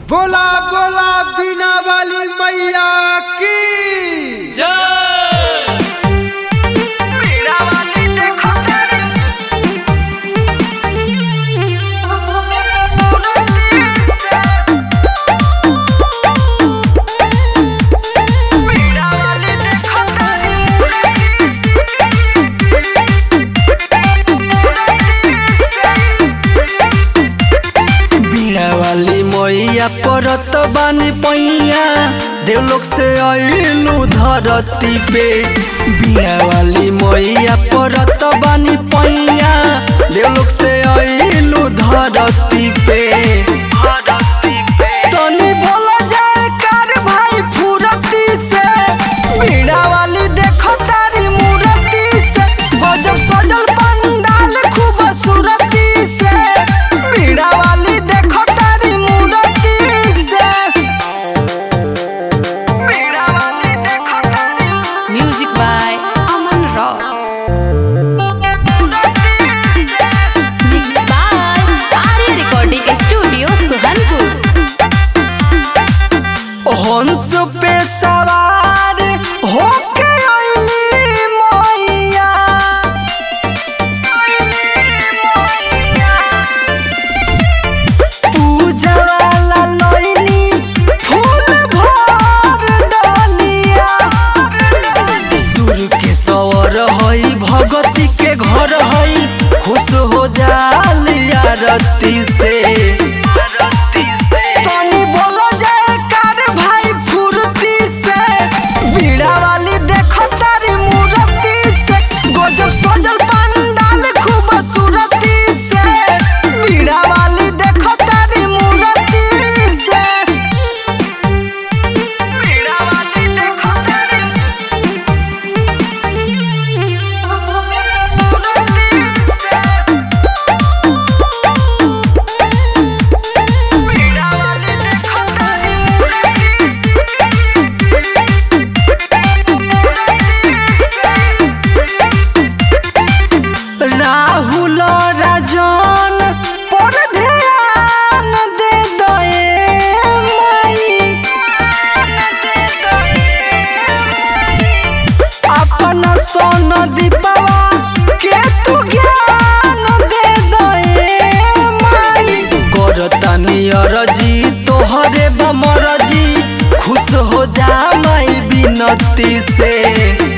बोला बोला बीना वाली मैया की बीड़ा वाली मैया परत बानी पैया देवलोक से आइलू धरती पे बीड़ा वाली मैया परत बानी पैया देवलोक से आइलू धरती पे तनी बोला जाए कार भाई फुरती से बीड़ा वाली देखो तारी मूर्ति से गजब सजल पंडाल खूब सूरती से बीड़ा वाली देखो तारी मूर्ति से बीड़ा वाली देखो तारी Music by Aman Rock. Mixed by Arya Recording Studio, Suhanpur. हंस पे सवार होके अइली मैया पूजा वाला लइनी फूल भर डलिया सुर के सवर हई भगती के घर हई खुश हो जालिया रती से तनी बोलो जाए कार भाई फुर्ती से बीड़ा वाली देखो तारी मूर्ति से गजब सजल पंडाल खूब सूरती से बीड़ा वाली देखो तारी मूर्ति से बीड़ा वाली देखो तारी बीड़ा वाली देखो तारी राहुल राजन पर ध्यान दे दए माई अपन सोन दीपवा के तू ज्ञान दे दए माई करतानी अरजी तोहरे बमरजी खुश हो जा माई बिनती से